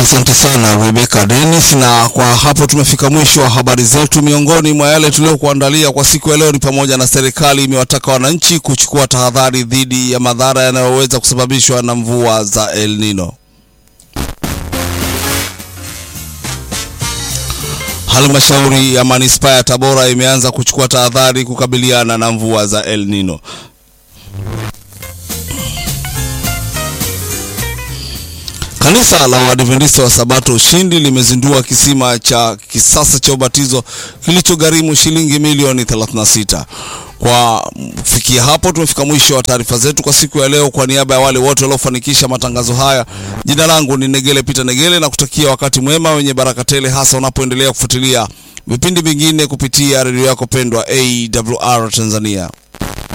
Asante sana Rebecca Dennis, na kwa hapo tumefika mwisho wa habari zetu. Miongoni mwa yale tuliokuandalia kwa siku ya leo ni pamoja na serikali imewataka wananchi kuchukua tahadhari dhidi ya madhara yanayoweza kusababishwa na mvua za El Nino. Halmashauri ya manispaa ya Tabora imeanza kuchukua tahadhari kukabiliana na mvua za El Nino. Kanisa la Waadventista wa Sabato Ushindi limezindua kisima cha kisasa cha ubatizo kilichogharimu shilingi milioni 36. Kwa kufikia hapo, tumefika mwisho wa taarifa zetu kwa siku ya leo. Kwa niaba ya wale wote waliofanikisha matangazo haya, jina langu ni Negele Peter Negele, na kutakia wakati mwema wenye baraka tele, hasa unapoendelea kufuatilia vipindi vingine kupitia redio yako pendwa AWR Tanzania.